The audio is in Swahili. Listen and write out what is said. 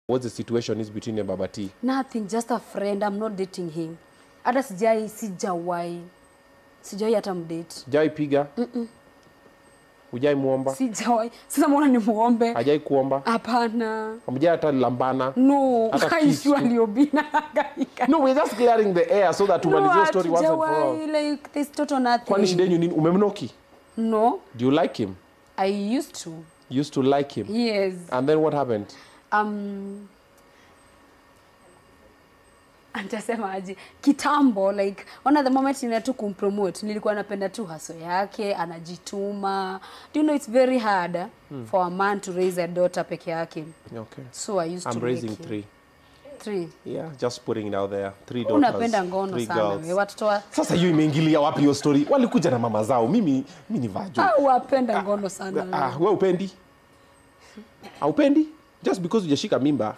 what the situation is between you and Baba T. nothing just a friend i'm not dating him hata sijai sijawai sijawai hata mdate Hajai piga? Hujai muomba? sijawai sasa mbona ni muombe Hajai kuomba? hapana Hamjai hata lambana? no Hata kiss haishu tu. aliobina hangaika. No, we're just clearing the air so that No, tumalizie story once and for all. hatujawai, like there's total nothing Kwani shida yenu nini? Umemnoki? no Do you like him? i used to You used to like him. yes And then what happened? um antasema aje kitambo like ona the moment nina tu kumpromote nilikuwa napenda tu haso yake anajituma do you know it's very hard eh, for a man to raise a daughter peke yake Okay. so i used I'm to raising make him. three. three Yeah, just putting it out there. Three daughters. unapenda ngono three sana girls. we watoto wa Sasa hiyo imeingilia wapi hiyo story? Walikuja na mama zao. Mimi mimi ni vajo. Ah, wapenda ngono sana Ah, wewe upendi? Haupendi? Just because hujashika mimba